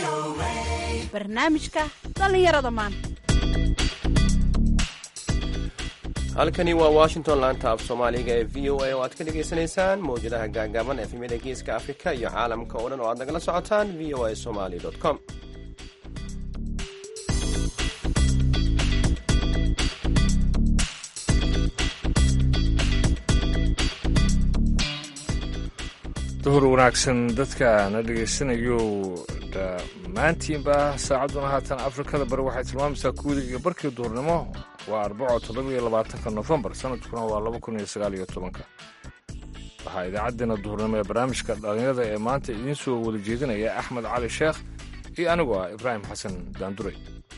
barnaamijka dhallinyarada maanta halkani waa washington laanta af soomaaliga ee v o a oo aad ka dhagaysanaysaan mawjadaha gaagaaban efemyada geeska afrika iyo caalamka oo dhan oo aad nagala socotaan v o a somali com duhur wanaagsan dadka na dhegaysanayo dhammaantiinba saacadduna haatan afrikada bari waxay tilmaamaysaa kuwida iyo barkii duhurnimo waa arbaco toddobiyo labaatanka nofembar sanadkuna waa laba kun iyo sagaal iyo tobanka waxaa idaacaddeenna duhurnimo ee barnaamijka dhallinyarada ee maanta idiin soo wada jeedinaya axmed cali sheekh iyo anigu ah ibraahim xasan daanduray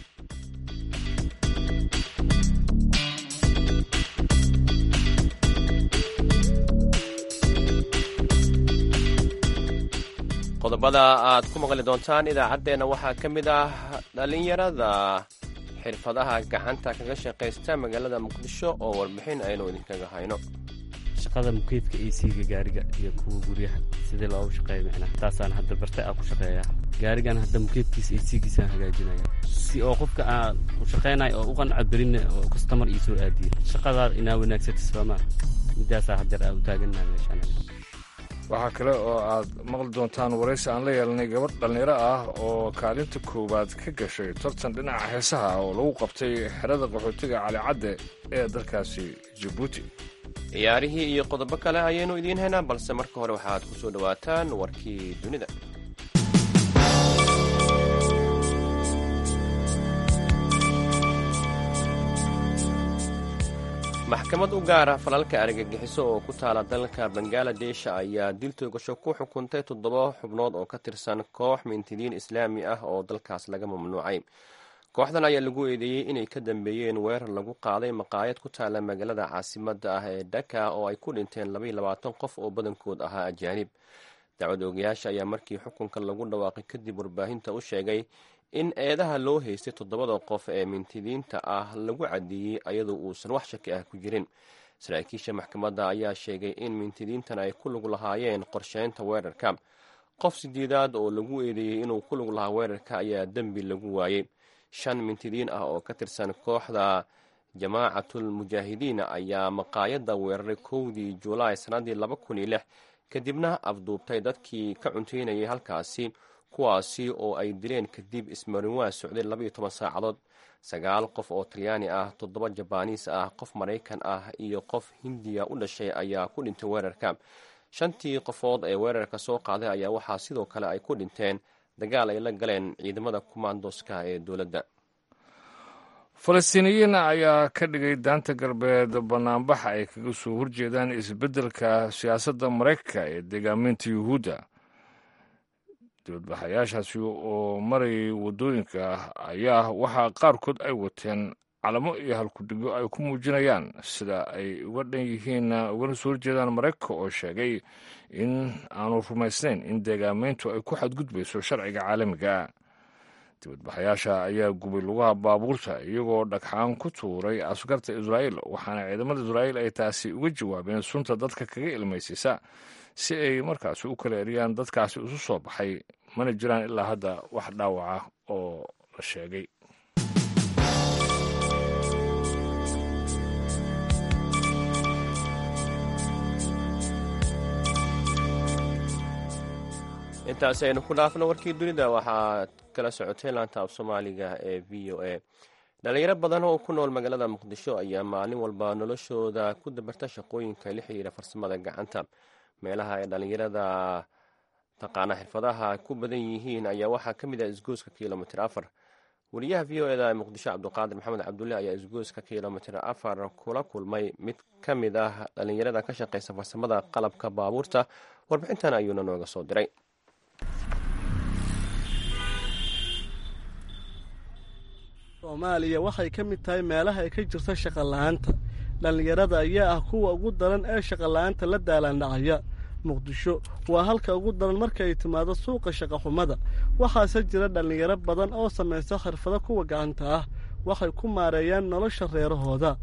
qodobada aad ku maqli doontaan idaacaddeenna waxaa ka mid ah dhallinyarada xirfadaha gacanta kaga shaqaysta magaalada muqdisho oo warbixin aynu idinkaga hayno shaqada mukeedka ac-ga gaariga iyo kuwa guryaha sidii loogu shaqeeya micnaha taasaan hadda bartay aan ku shaqeeyaa gaarigan hadda mukeedkiisa ac-giisaan hagaajinaya si oo qofka aan u shaqaynayo oo u qanca berinna oo kastamar ii soo aadiye shaqadaa inaa wanaagsatis soomaa midaasaa haddeer aa u taagannaha meeshaan waxaa kale oo aad maqli doontaan waraysi aan la yeelanay gabadh dhallinyaro ah oo kaalinta koowaad ka gashay tartan dhinaca heesaha oo lagu qabtay xerada qaxootiga calicadde ee dalkaasi jabuuti ciyaarihii iyo qodobo kale ayaynu idiin haynaa balse marka hore waxaad ku soo dhowaataan warkii dunida maxkamad u gaara falalka argagixiso oo ku taala dalka bangaladesh ayaa dil toogasho ku xukuntay toddoba xubnood oo ka tirsan koox mintidiin islaami ah oo dalkaas laga mamnuucay kooxdan ayaa lagu eedeeyey inay ka dambeeyeen weerar lagu qaaday maqaayad ku taala magaalada caasimadda ah ee dhaka oo ay ku dhinteen labaiyo labaatan qof oo badankood ahaa ajaanib dacwad oogayaasha ayaa markii xukunka lagu dhawaaqay kadib warbaahinta u sheegay in eedaha loo haystay toddobada qof ee mintidiinta ah lagu caddeeyey ayadoo uusan wax shaki ah ku jirin saraakiisha maxkamadda ayaa sheegay in mintidiintan ay ku lug lahaayeen qorsheynta weerarka qof sideedaad oo lagu eedeeyey inuu ku lug lahaa weerarka ayaa dembi lagu waayey shan mintidiin ah oo ka tirsan kooxda jamaacatul mujaahidiin ayaa maqaayadda weeraray kowdii julaay sannaddii laba kun iyo lix kadibna afduubtay dadkii ka cunteynayay halkaasi kuwaasi oo ay dileen kadib ismarinwaa socday labaiyo toban saacadood sagaal qof oo talyaani ah toddoba jabaaniis ah qof maraykan ah iyo qof hindiya u dhashay ayaa ku dhintay weerarka shantii qofood ee weerarka soo qaaday ayaa waxaa sidoo kale ay ku dhinteen dagaal ay la galeen ciidamada kumaandoska ee dowladda falastiiniyiin ayaa ka dhigay daanta galbeed banaanbaxa ay kaga soo horjeedaan isbeddelka siyaasadda maraykanka ee deegaaminta yuhuudda dibadbaxayaashaasi oo marayay waddooyinka ayaa waxaa qaarkood ay wateen calamo iyo halkudhigyo ay ku muujinayaan sida ay uga dhan yihiin ugana soo horjeedaan maraykanka oo sheegay in aanu rumaysnayn in deegaamayntu ay ku xadgudbayso sharciga caalamiga dibadbaxayaasha ayaa gubay lugaha baabuurta iyagoo dhagxaan ku tuuray askarta israa'iil waxaana ciidamada israa'iil ay taasi uga jawaabeen sunta dadka kaga ilmaysaysa si ay markaasi u kala eriyaan dadkaasi isu soo baxay mana jiraan ilaa hadda wax dhaawaca oo la sheegay intaasi aynu ku dhaafno warkii dunida waxaad kala socotay laanta af soomaaliga ee v o a dhalinyaro badan oo ku nool magaalada muqdisho ayaa maalin walba noloshooda ku dabarta shaqooyinka la xiriira farsamada gacanta meelaha ay dhallinyarada taqaana xirfadaha ku badan yihiin ayaa waxaa ka mid ah isgooska kilomitr afar wariyaha v o eda ee muqdisho cabdiqaadir maxamed cabdulle ayaa isgooska kilomitr afar kula kulmay mid ka mid ah dhallinyarada ka shaqeysa farsamada qalabka baabuurta warbixintan ayuuna nooga soo diray soomaaliya waxay ka mid tahay meelaha ay ka jirto shaqola'aanta dhallinyarada ayaa ah kuwa ugu daran ee shaqola'aanta la daalaandhacaya muqdisho waa halka ugu daran marka ay timaado suuqa shaqaxumada waxaase jira dhallinyaro badan oo samaysta xirfado kuwa gacanta ah waxay ku maareeyaan nolosha reerahooda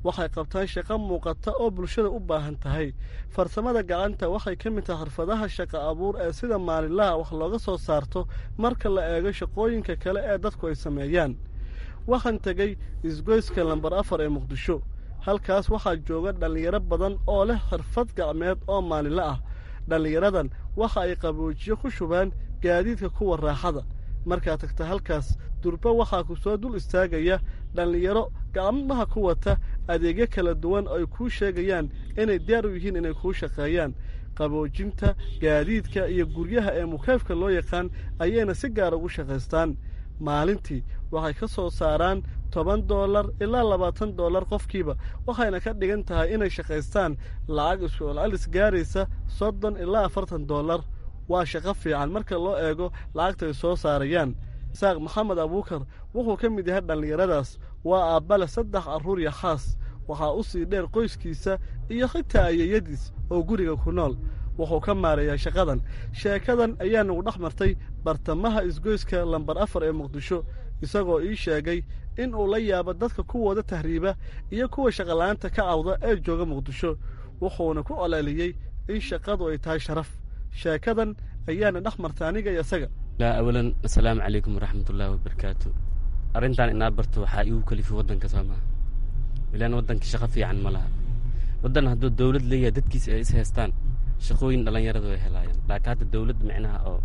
waxay qabtaan shaqo muuqata oo bulshada u baahan tahay farsamada gacanta waxay ka mid tahay xirfadaha shaqo abuur ee sida maalinlaha wax looga soo saarto marka la eego shaqooyinka kale ee dadku ay sameeyaan waxaan tegey isgoyska lambar afar ee muqdisho halkaas waxaa jooga dhallinyaro badan oo leh xirfad gacmeed oo maalinle ah dhallinyaradan waxa ay qaboojiyo ku shubaan gaadiidka kuwa raaxada markaad tagta halkaas durba waxaa ku soo dul istaagaya dhallinyaro gacmaha ku wata adeegyo kala duwan oo ay kuu sheegayaan inay diyaar u yihiin inay kuu shaqeeyaan qaboojinta gaadiidka iyo guryaha ee mukeefka loo yaqaan ayayna si gaar ugu shaqaystaan maalintii waxay ka soo saaraan toban doolar ilaa labaatan doolar qofkiiba waxayna ka dhigan tahay inay shaqaystaan lacag isku-celcelis gaaraysa soddon ilaa afartan doolar waa shaqo fiican marka loo eego lacagta ay soo saarayaan isaaq maxamed abuukar wuxuu ka mid yahay dhallinyaradaas waa aabbale saddex carruur iyo xaas waxaa u sii dheer qoyskiisa iyo xitaa ayeyadiis oo guriga ku nool wuxuu ka maareeyaa shaqadan sheekadan ayaa nagu dhex martay bartamaha isgoyska lambar afar ee muqdisho isagoo ii sheegay in uu la yaabo dadka kuwooda tahriiba iyo kuwa shaqola'aanta ka cawda ee jooga muqdisho wuxuuna ku coleliyey in shaqadu ay tahay sharaf sheekadan ayaana dhex marta aniga iyo isaga awalan assalaamu calaykum waraxmatullaahi wabarakaatu arrintan inaa barto waxaa iigu kalifi waddanka soo maha ilaan waddanka shaqo fiican ma laha waddan hadduu dawlad leeyahay dadkiisa ay is haystaan shaqooyin dhallinyaradu ay helaayaan laakiin hadda dawlad micnaha oo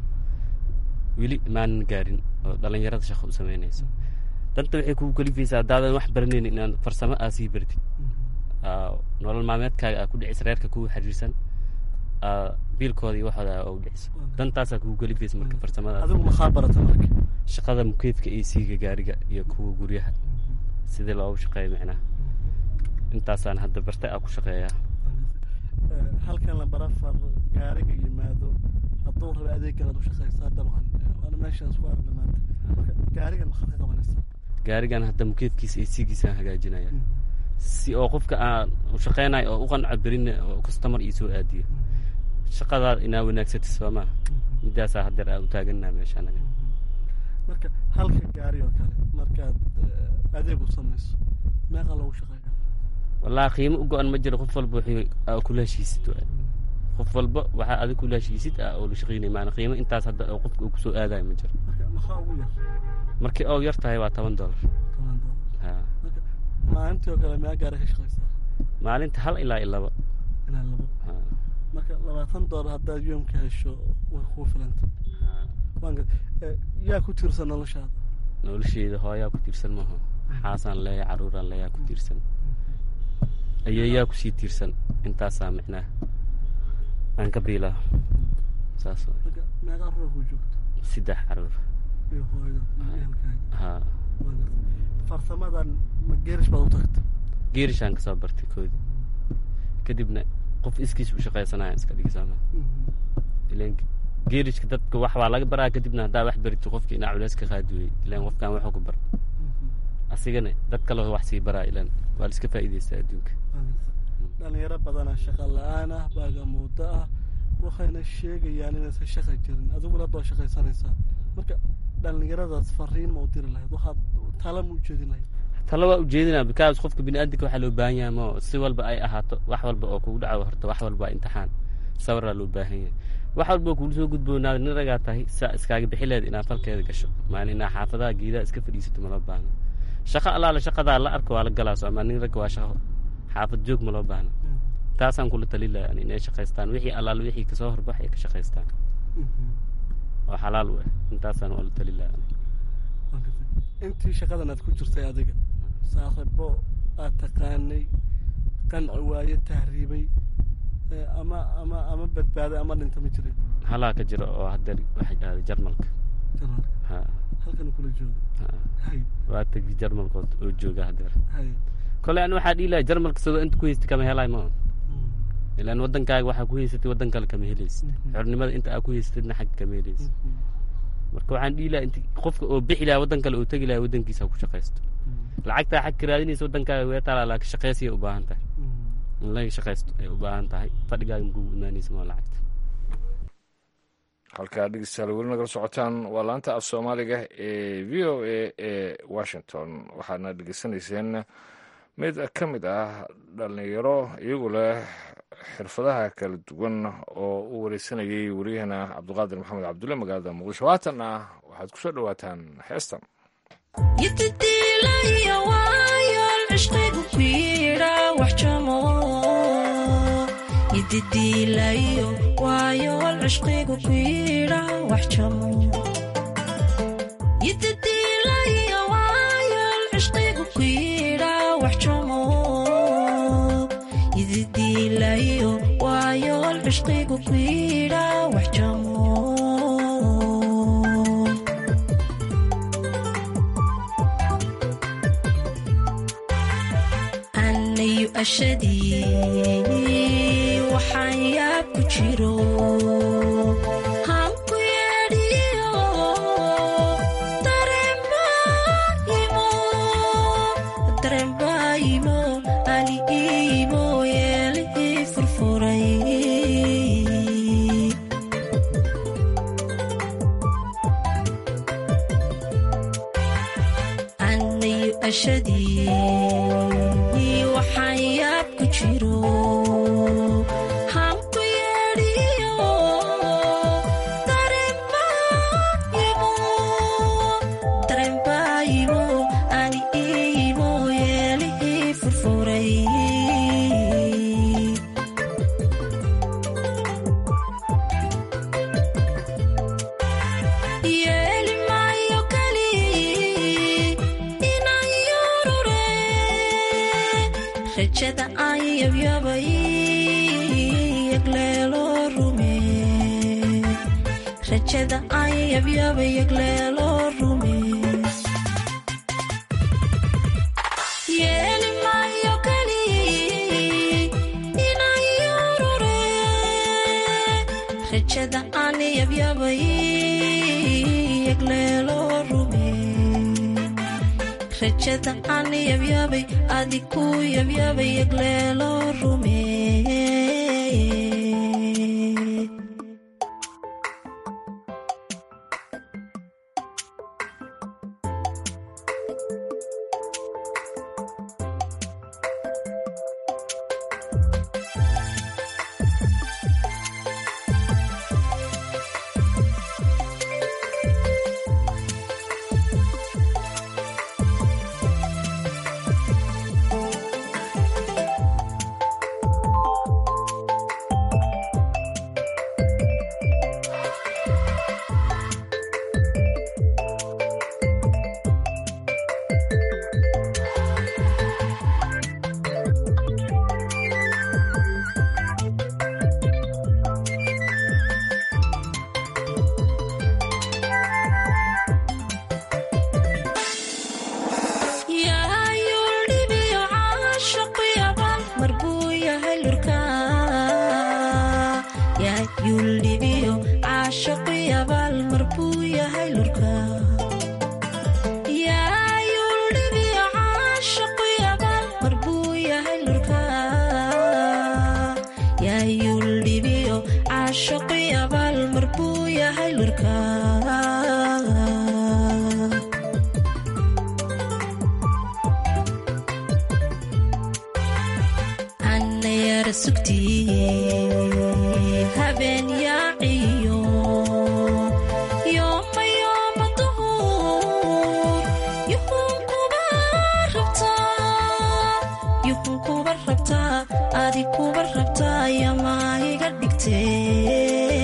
weli maanan gaarin oo dhallinyarada shaqo u samaynayso danta waxay kugu kalifaysaa haddaadan wax baranayn inaad farsamo aa sii bartid nolol maalmeedkaaga aa ku dhicis reerka kugu xiriirsan biilkooda iyo waxooda aa u dhiciso dantaasaa kugu kalifaysa marka farsamadaas adigu maxaa barata marka shaqada mukeefka ac ga gaariga iyo kuwa guryaha sidii loogu shaqeeyo micnaha intaasaan hadda barta aa ku shaqeeyaa halkan lambar afar gaariga yimaado hadduu raba adeeganaad u shaqaysaa dabcan waana meeshaas ku aragna maanta marka gaarigan maxaad ka qabanaysaa gaarigan hadda mukeefkiisa ac-giisaan hagaajinaya si oo qofka aan u shaqeynayo oo u qanco berina oo customer ii soo aadiyo shaqadaada inaa wanaagsatis soo maaha midaasaa haddeer aa u taaganaa meesha anaga marka halka gaari oo kale markaad adeeg u samayso meeqa loogu shaqeeya wallaahi qiimo u go-an ma jiro qof walba wuxuu kula heshiisid waay qof walba waxaa adig kula heshiisid ah oo la shaqeynaya maana qiimo intaas hadda oo qofka uu kusoo aadayo ma jiro marka maxaa ugu yar markii oo yar tahay waa toban doolar toban doolar ha marka maalintii oo kale meeqa gaari ka shaqaysaa maalinta hal ilaa iyo laba ilaa labo ha marka labaatan doolar haddaad yoomka hesho way kuu filanta waanka yaa ku tiirsan noloshaada nolosheeda hooyaa ku tiirsan maaha xaasaan leeya caruuraan leeyaa ku tiirsan ayeeyaa kusii tiirsan intaasaa micnaha aan ka biilaa saas waay marka meeqa ruux kuu joogto saddex caruur iyo hooyada iyo ehelkaaga ha waanka farsamadan ma geerish baad u tagta geerishaan kasoo bartay koodi kadibna qof iskiis u shaqaysanaya iska dhigisaama ilan geerishka dadka wax baa laga baraa kadibna haddaa wax barito qofka inaa culeys ka qaadi weyey ilan qofkaan waxu ku bar asigana dad kale wax sii baraa ilan waa la iska faa'iidaystaa adduunka dhalinyaro badanaa shaqa la-aan ah baagamuudo ah waxayna sheegayaan inaysan shaqa jirin adiguna hadda waa shaqaysanaysaa marka dhalinyaradaas fariin ma u diri lahayd waxaad tala ma u jeedin lahayd talo waa ujeedinaa bikaas qofka biniaadamka waxaa loo baahan yahay moo si walba ay ahaato wax walba oo kugu dhaco horta wax walba waa imtixaan sabaraa loo baahan yahay wax walba oo kugu soo gudboonaada nin ragaa tahay saa iskaaga bixi leed inaad falkeeda gasho maalin inaa xaafadaha geedaha iska fadhiisato maloo baahno shaqo allaale shaqadaa la arko waa la galaa soomaa nin ragga waa shaqo xaafad joog maloo baahno taasaan kula tali lahaa inay shaqaystaan wixii allaale wixii kasoo horbax ay ka shaqaystaan oo xalaal u ah intaasaan waa la tali lahaa intii shaqadan aad ku jirtay adiga saaxiibo aad taqaanay qanci waaye tahriibay ama ama ama badbaaday ama dhinta ma jirin halaa ka jiro oo haddeer waxay dhahday jarmalka jarmalka ha halkan kula joogo ha hay waa tegi jarmalkood oo jooga haddeer hay kole an waxaa dhihi lahay jarmalka sidoo inta ku haystay kama helay ma ilaan waddankaaga waxaa ku haysatay waddan kale kama helaysid xornimada inta aa ku haysatidna xagga kama helaysid marka waxaan dhihi lahaa inti qofka oo bixi lahaa waddan kale oo tegi lahaa waddankiisa ha ku shaqaysto lacagtaa xag ka raadinaysa waddankaaga wee taalaa laakiin shaqaysiyay u baahan tahay in laga shaqaysto ay u baahan tahay fadhigaaga makugu imaanaysa maa lacagta halkaa dhegeystayaal weli nagala socotaan waa laanta af soomaaliga ee v o a ee washington waxaadna dhegeysanayseen mid ka mid ah dhallinyaro iyagu leh xirfadaha kala duwan oo u wareysanayay wariyahana cabdiqaadir maxamed cabdulle magaalada muqdisho haatanna waxaad ku soo dhowaataan heestan anayu ashadii waxaan yaab ku jiro hanku yeedhiyo dareenbaayimo ali iimo yeelihii furfuray anayu ashadii waxaan yaab ku jiro hanku yeedhiyo dareenbaayimo ani iimo yeelihii furfuray yeeli maayo kali inaan yorure rajada aan yabyabay yagleelo rume rajada aan yabyabay yagleelo rume yeeli maayo kali inaan yorure rajada aan yabyabay yagleelo rume rajada aan yabyabay adiku yabyabay yagleelo rume yaayuldhibiyo caashaqu yaban marbuu yahay lurka yaayuldhibiyo caashaqu yabal marbuu yahay lurka yaayuldhibiyo caashaqu yabal marbuu yahay lurka yaayuldhibiyo caashaqu yabal marbuu yahay lurka anayara sugtiye habeen yaaciyo yooma yooma duhur yuhun kuba rabtaa yuhun kuba rabtaa adi kuba rabtaa yamaa iga dhigtee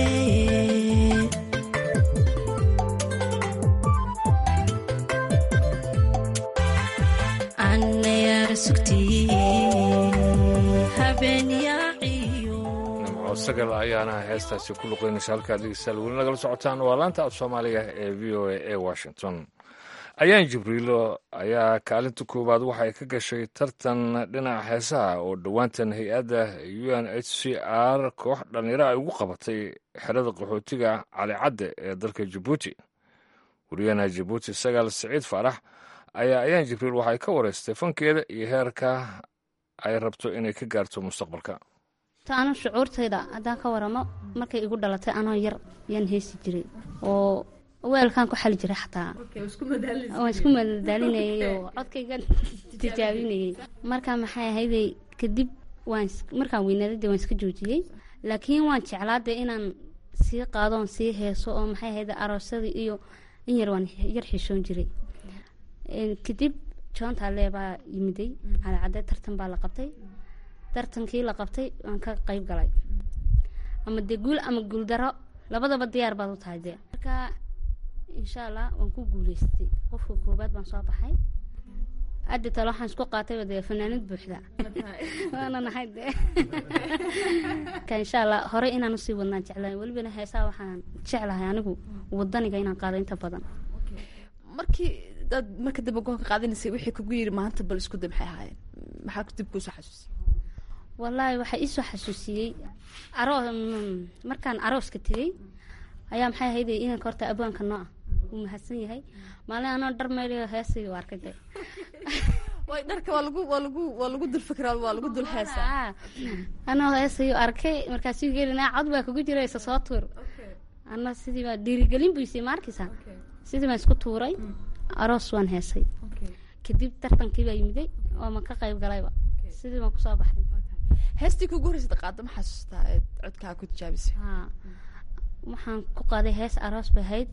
anayara sugtiye habeen yaaciyo nimco sagal ayaana heestaasi ku luqeynaysa halkaad dhegeystayaal weli nagala socotaan waa laanta af soomaaliga ee v o a ee washington ayaan jibriilo ayaa kaalinta koowaad waxay ka gashay tartan dhinaca heesaha oo dhowaantan hay-adda u n h c r koox dhallinyaro ay ugu qabatay xerada qaxootiga calicadde ee dalka jabuuti wariyahana jabuuti sagaal siciid faarax ayaa ayaan jibriil waxay ka wareystay fankeeda iyo heerka ay rabto inay ka gaarto mustaqbalka ta anu shucuurtayda haddaan ka waramo markay igu dhalatay anoo yar yaan heesi jiray oo weelkaan ku xali jiray xataa waan isku madadaalinayay oo codkayga tijaabinayay marka maxay ahayday kadib waan is- markaan weynaaday dee waan iska joojiyey laakiin waan jeclaa dee inaan sii qaado oon sii heeso oo maxay ahayday aroosadii iyo in yar waan yar xishoon jiray Een, kadib joontaale baa yimiday calacadee tartan baa la qabtay tartankii la qabtay waan ka qayb galay ama dee guul ama guuldaro labadaba diyaar baad u tahay dee marka insha allah waan ku guuleystay qofka koobaad baan soo baxay hadda tale waxaan isku qaatayba dee fanaanad buuxda waana nahay dee ka insha allah hore inaan usii wadnaan jeclahay welibana heesaa waxaan jeclahay anigu wadaniga inaan qaado inta badan markii dad marka dambe goonka qaadanaysay wixii kugu yiri maanta bal isku day maxay ahaayeen maxaa dib kuusoo xasuusiyay wallaahi waxaa iisoo xasuusiyey aroo mm, markaan arooska tegey ayaa maxay ahayd inanka horta abwaanka noo ah wuu mahadsan yahay maalin anoo dhar meydhayo heesay u arkay dee way dharka waa lagu waa lagu waa lagu dul fikraa waa lagu dul heesaa Ah, anoo heesay u arkay markaasuu gelinaa cod baa kugu jira isa soo tuur ana sidii baa dhiirigelin buu isii maarkaysa sidii baan isku tuuray aroos waan heesay kadib tartankii baa yimiday oo ma ka qayb galayba sidii baan kusoo baxay heestii kugu horreysay qaado ma xasuustaa ee codkaa ku tijaabisay haa waxaan ku qaaday hees aroos bay ahayd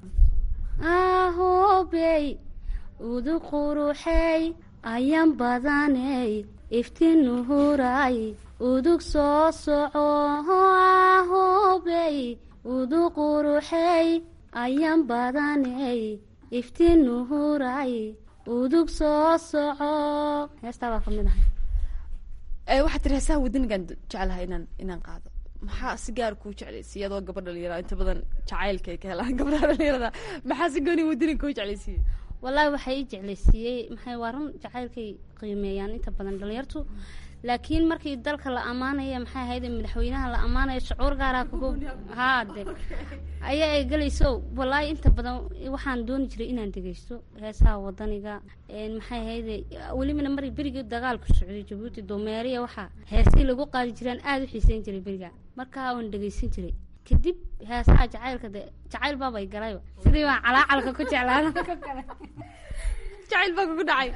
ahobey udu quruxey ayan badaney iftiin nuhuray udug soo soco ahobey udu quruxey ayan badaney iftiin nuhuray udug soo soco heestaa baa ka mid ahay ee waxaad tiri heesaha wadanigan jeclahay inaan inaan qaado maxaa si gaar kuu jeclaysiiy adoo gabadh dhalinyara inta badan jacaylka ay ka helaan gabdhaha dhalinyarada maxaa si gooni wadaniga kuu jeclaysiiyey wallaahi waxay ii jeclaysiiyey maxay waa run jacaylkay qiimeeyaan inta badan dhalinyartu laakiin markii dalka la ammaanaya maxay ahayd madaxweynaha la ammaanaya shucuur gaaraa kugu haa de ayaa ay gelayso wallaahi inta badan waxaan dooni jiray inaan dhegeysto heesaha wadaniga een maxay ahayd welibana mari berigii dagaalku socday jabuuti doomeeriya waxaa heesii lagu qaadi jiraan aada u xiiseyn jiray beriga markaa waan dhegeysan jiray kadib heesaha jacaylka de jacayl baabay galayba sidii baan calaacalka ku jeclaada jacayl baa kugu dhacay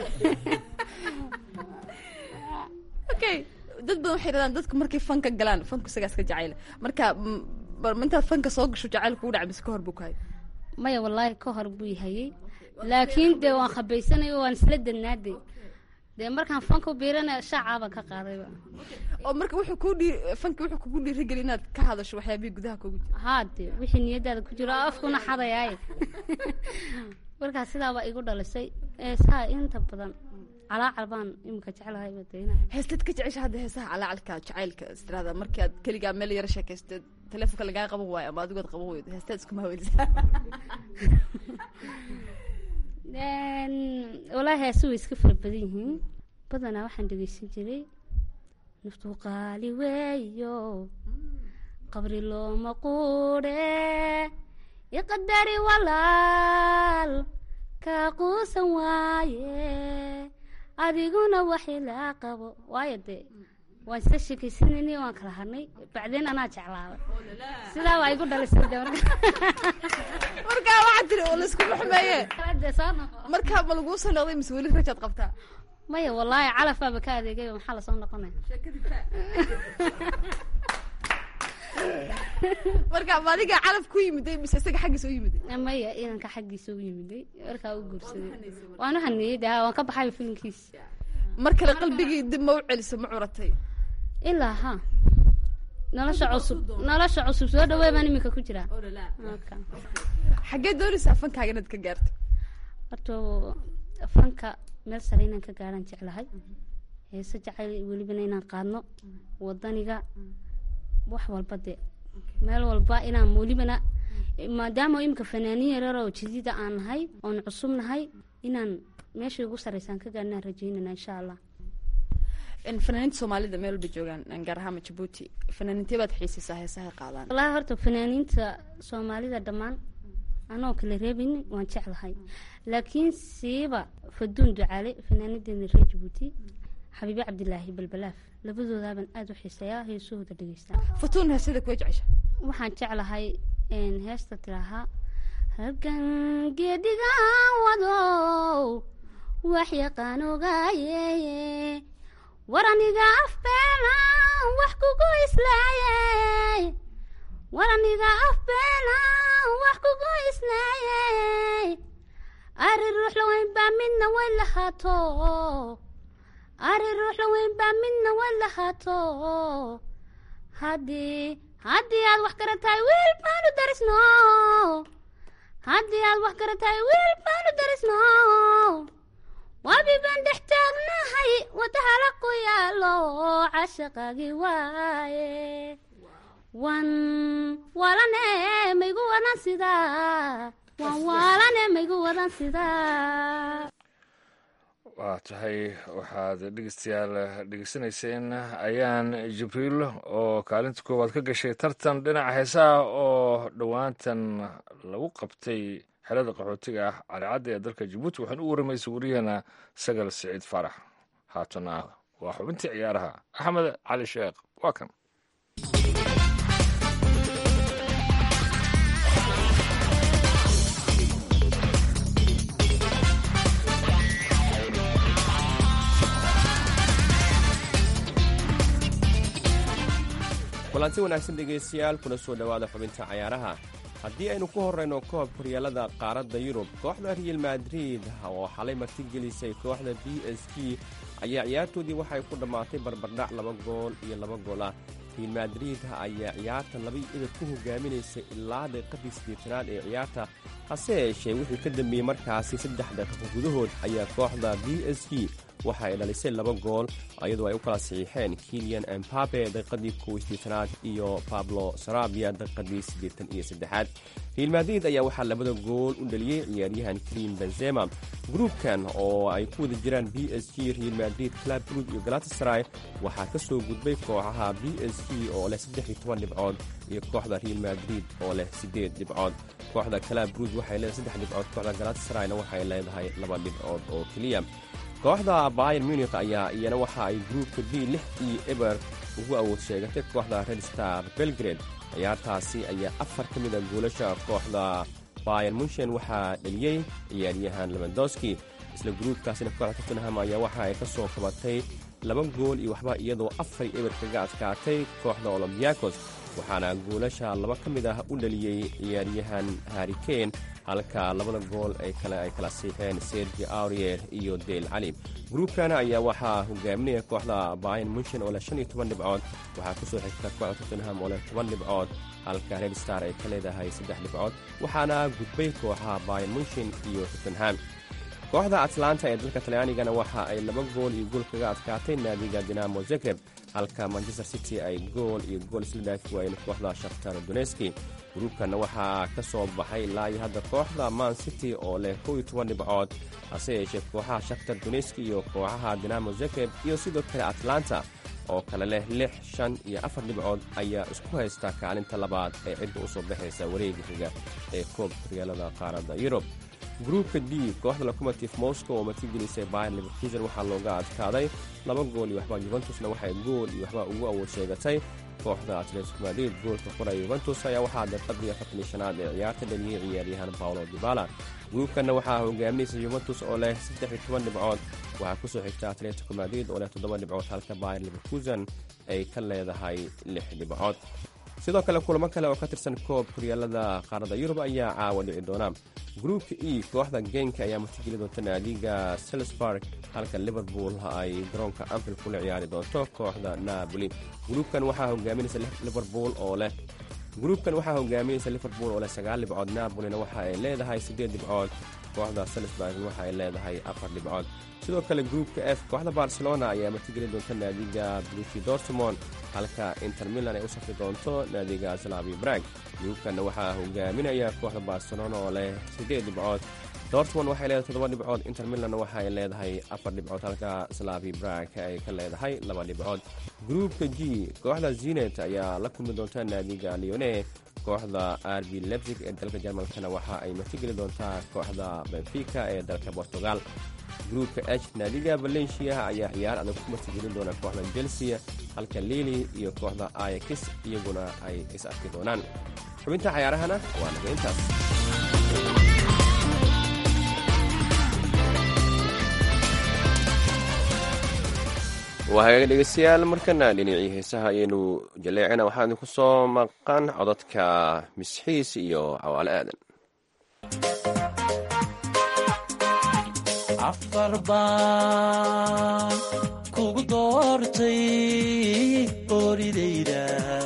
okay dad badan waxay yidhahdaan dadku markay fanka galaan fanku isagaa iska jacayla marka mm, bal intaad fanka soo gasho jacayl kugu dhacay mise ka hor buu kahay maya wallaahi ka hor buu hayay laakiin dee waan khabaysanay oo waan isla dadnaaday dee markaan fanka biirana shaacaabaan ka qaadayba oo marka wuxuu kuu dhii fanki wuxuu kugu dhiirigeli inaad ka hadasho waxyaabihii gudaha kugu jira haa dee wixii niyadaada ku jiro afkuna xadayaaye markaas sidaabaa igu dhalisay eesaa inta badan calaacal baan imika jeclahay badayna heestaad ka jecesha hadda heesaha calaacalka jacaylka istiraada markii aad keligaa meel yara sheekaysto telefonka lagaa qaban waayo ama adigood qaban weydo heestaad iskuma hawelisaa walaahi heesi way iska fara badan yihiin badanaa waxaan dhegeysan jiray naftu qaali weeyo qabri looma quudhe iqadari walaal kaa quusan waaye adiguna waxi laa qabo waayo dee waan isla sheekaysanayni waan kala hadnay bacdeen anaa jeclaaday sidaa waa igu dhalisay de marka markaa waxaad tiri oo layskuma xumeeye dee soo noqo markaa ma laguu soo noqday mise weli rajaad qabtaa maya wallaahi calafbaaba ka adeegay maxaa lasoo noqonaya marka ma adiga calaf ku yimiday mise isaga xaggiisa u yimiday maya inanka xaggiisa u yimiday markaa u guursaday waan u haneeyey de waan ka baxay filimkiis mar kale qalbigii dib ma u celiso ma curatay ilaa ha nolosha cusub nolosha cusub soo dhawey baan iminka ku jiraa Marka, xaggee doonaysaa fankaaga inaad ka gaarto horta fanka meel sare inaan ka gaaraan jeclahay heese jacayl welibana inaan qaadno wadaniga wax walba dee meel walba inaan welibana maadaama imika fanaaniin yarar oo jadiida aan nahay oon cusub nahay inaan meesha ugu sareysaan ka gaarnaan rajeynana insha allah in fanaaniinta soomaalida meel walba joogaan gaar ahaan jabuuti fanaaniintee baad xiisaysaa heesaha qaadaan wallaahi horta fanaaniinta soomaalida dhammaan anoo kala reebayn waan jeclahay laakiin siiba faduun ducaale fanaanideena reer jabuuti xabiibe cabdilaahi balbalaaf labadoodaaban aada u xiiseeyaa heesahooda dhegeystaa futuun heesada kuwa jecesha waxaan jeclahay een, heesta tiraahaa halkan geedigan wadow wax yaqaan ogaaye war aniga afbeela wax kugu islaaye war aniga afbeela wax kugu islaaye ari ruux la weyn baa midna way lahaato ari ruux la weyn baa midna way lahaato haddii haddii aad wax garatahay wiil baanu darisno haddii aad wax garatahay wiil baanu darisno wabi baan dhex taagnahay wadahala ku yaalo cashaqaagi waaye wan walane maygu wadan sidaa wan walane maygu wadan sidaa waa tahay waxaad dhegeystayaal dhegeysanayseen ayaan jibriil oo kaalinta koowaad ka gashay tartan dhinaca heesaha oo dhowaantan lagu qabtay xerada qaxootiga ah calicadda ee dalka jabuuti waxaan u waramaysay wariyahana sagal siciid faarax haatana waa xubintii ciyaaraha axmed cali sheekh waa kan kulanti wanaagsan dhegaystayaal kuna soo dhowaada xubinta cayaaraha haddii aynu ku horrayno koobka horyaalada qaaradda yurub kooxda real madrid oo xalay martigelisay kooxda b s g ayaa ciyaartoodii waxay ku dhammaatay barbardhac laba gool iyo laba gool ah real madrid ayaa ciyaarta labaiyo idad ku hogaaminaysay ilaa daqiiqadii siddeetanaad ee ciyaarta hase yeeshee wixii ka dambeeyey markaasi saddex daqiiqo gudahood ayaa kooxda b s g waxa ay dhalisay laba gool iyadoo ay u kala saxiixeen kilian embabe daqiiqadii kow siddeetanaad iyo pablo sarabia daqiiqadii siddeetan iyo saddexaad real madrid ayaa waxaa labada gool u dhaliyey ciyaaryahan krim benzema gruubkan oo ay ku wada jiraan b s g real madrid club brug iyo galatasaray waxaa ka soo gudbay kooxaha b s g oo leh saddex iyo toban dhibcood iyo kooxda real madrid oo leh siddeed dhibcood kooxda club brug waxay leedahay saddex dhibcood kooxda galatasarayna waxay leedahay laba dhibcood oo keliya kooxda bayer munik ayaa iyana waxa ay gruubka b lix iyo eber ugu awood sheegatay kooxda red star belgrade ciyaartaasi ayaa afar ka mid a goolasha kooxda bayer munshen waxaa dheliyey ciyaaryahan lebandoski isla gruubkaasina kooxda tottenham ayaa waxa ay ka soo kabatay laba gool iyo waxba iyadoo afar eber kaga adkaatay kooxda olombiyakos waxaana goolasha laba ka mid ah u dhaliyey ciyaaryahan harikane halka labada gool ay kale ay kala siixeen sergi aurier iyo del cali gruubkana ayaa waxaa hogaaminaya kooxda bayan munshen oo leh shan iyo toban dhibcood waxaa ku soo xigta kooxda tottenham oo leh toban dhibcood halka red star ay ka leedahay saddex dhibcood waxaana gudbay kooxaha bayan munshen iyo tottenham kooxda atlanta ee dalka talyaanigana waxa ay laba gool iyo gool kaga adkaatay naadiga dinamo zagreb halka manchester city ay gool iyo gool isla dhaafi waayeen kooxda shakhtar doneski gruubkana waxaa ka soo baxay ilaa iyo hadda kooxda man city oo leh kow iyo toban dhibcood hase yeeshee kooxaha shakhtar doneski iyo kooxaha dinamo zagreb iyo sidoo kale atlanta oo kale leh lix shan iyo afar dhibcood ayaa isku haysta kaalinta labaad ee cidda u soo baxaysa wareega xiga ee koobka horyaalada qaaradda yurub gruubka d kooxda locomotive moscow oo martigelisay bayer leverkusen waxaa looga adkaaday laba gool iyo waxba yuventusna waxay gool iyo waxba ugu awood sheegatay kooxda atletico madrid goolka qoraya yuventus ayaa waxaa daqiiqadii afartan iyo shanaad ee ciyaarta dhaliyey ciyaaryahan paolo dibala gruubkanna waxaa hogaaminaysa yuventus oo leh saddex iyo toban dhibcood waxaa ku soo xigta atletico madrid oo leh toddoba dhibcood halka bayer leverkusen ay ka leedahay lix dhibcood sidoo kale kulamo kale oo ka tirsan koob horyaalada qaaradda yurub ayaa caawa dhici doona gruubka e kooxda genka ayaa martigeli doonta naadiga selsburg halka liverpool ay garoonka anfield kula ciyaari doonto kooxda napoli gruubkan waxaa hogaaminaysa liverpool oo leh gruubkan waxaa hogaaminaysa liverpool oo leh sagaal dhibcood napolina waxa ay leedahay siddeed dhibcood kooxda selsburg waxa ay leedahay afar dhibcood sidoo kale gruubka f kooxda barcelona ayaa martigeli doonta naadiga brushi dortmond halka inter milan ay u safri doonto naadiga slavi brag gruubkanna waxaa hogaaminaya kooxda barcelona oo leh siddeed dhibcood dortmond waxay leedahay toddoba dhibcood inter milanna waxa ay leedahay afar dhibcood halka slavi brag ay ka leedahay laba dhibcood gruubka g kooxda zinet ayaa la kulmi doonta naadiga leone kooxda rb lebsig ee dalka jarmalkana waxa ay martigeli doontaa kooxda benfica ee dalka portugal gruubka h naadiga valencia ayaa ciyaar adag ku martigelin doona kooxda chelsea halka lili iyo kooxda ayax iyaguna ay is arki doonaan xubinta cayaarahana waa naga intaas waa hagaga dhegeystayaal markana dhinacii heesaha ayaynu jaleecina waxaa idinku soo maqan codadka misxiis iyo cawaale aadan afar baan kugu doortay oridayda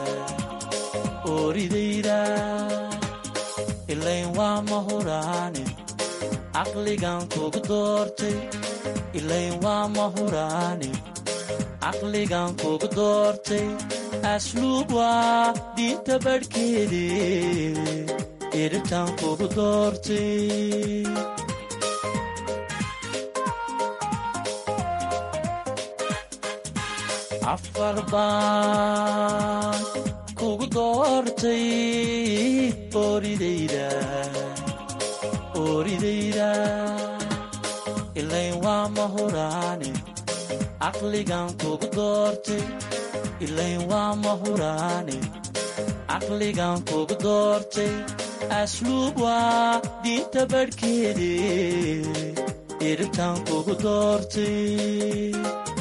oridayda ilayn waa mahuraane caqligan kugu doortay ilayn waa mahuraane caqligan kugu doortay asluub waa diinta badhkeede iribtan kugu doortay afar baan kugu doortay oridayda oridayda ilayn waa mahuraane caqligan kugu doortay ilayn waa mahuraane caqligan kugu doortay asluub waa diinta badhkeede iribtan kugu doortay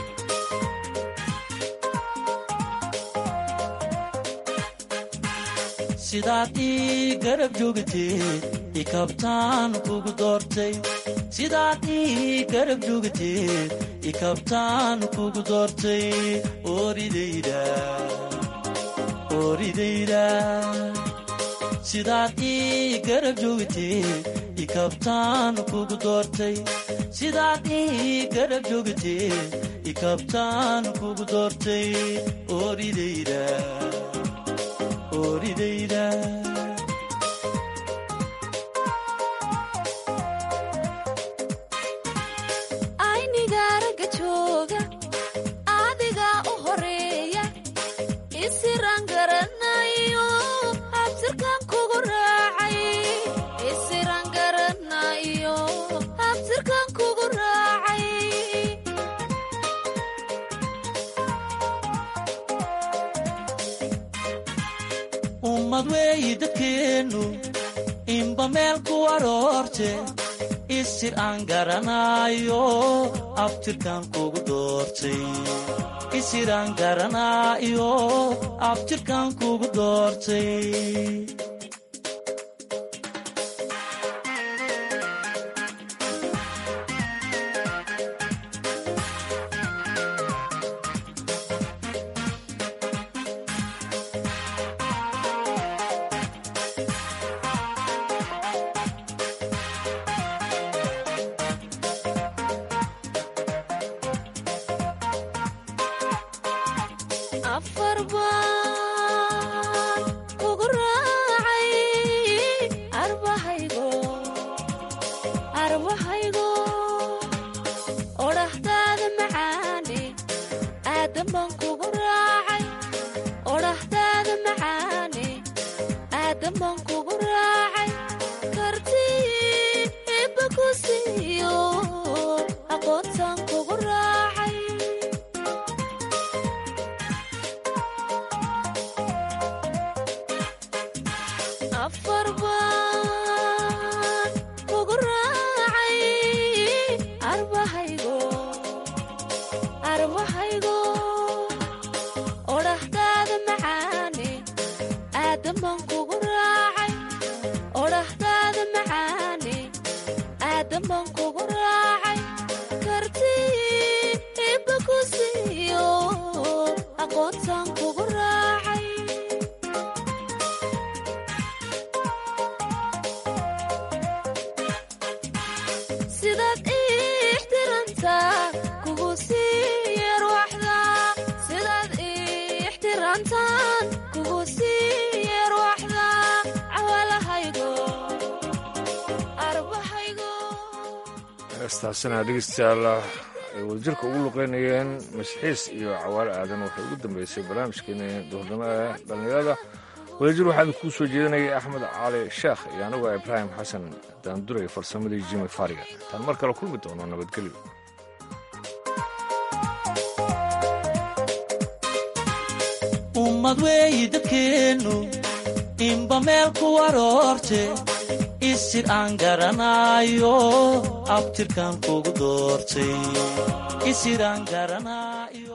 sidaad ii garab joogteed ikabtaan kugu doortay sidaad ii garab joogteed ikabtaan kugu doortay oridayda oridayda sidaad ii garab joogteed ikabtaan kugu doortay sidaad ii garab joogteed ikabtaan kugu doortay oridayda oridayda aynigaa ragga jooga adigaa u horeeya isiraan garanayo habsirkan kugu raacay isiraan garanayo habsirkan kugu raacay ummad weeyi dadkeennu inba meel ku aroorte isir aan garanaayo abtirkan kugu doortay isir aan garanaayo abtirkan kugu doortay afar baan kugu raacay arbahaygo arbahaygo odhahdaada macaane aadan baan kugu raacay odhahdaada macaane aadan baan kugu raacay karti ibba ku siiyo aqoontaan kugu raacay afar baan kugu raacay arbahaygo arbahaygo odhahdaada macaane aadan baan kugu raacay odhahdaada macaane aadan baan kugu raacay karti ibba ku siiyo aqoontaan kugu raacay sidaad ii ixtirantaa kugu sii yarwaxda sidaad ii ixtirantaan kugu sii yarwaxda cawalahaygo arbahaygo heestaasina dhegeystayaal ay wadajirka ugu luqeynayeen masxiis iyo cawaale aadan waxay ugu dambeysay barnaamijkeena duhurnimo ee dhallinyarada wadajir waxaa idinkuu soo jeedinayay axmed cali sheekh iyo anigoo ibraahim xasan daanduray farsamadii jimi fariga taan mar kale kulmi doono nabadgelyo ummad weeyi dadkeennu inba meel ku aroorte isir aan garanaayo abtirkan kugu doortay isir aan garanaayo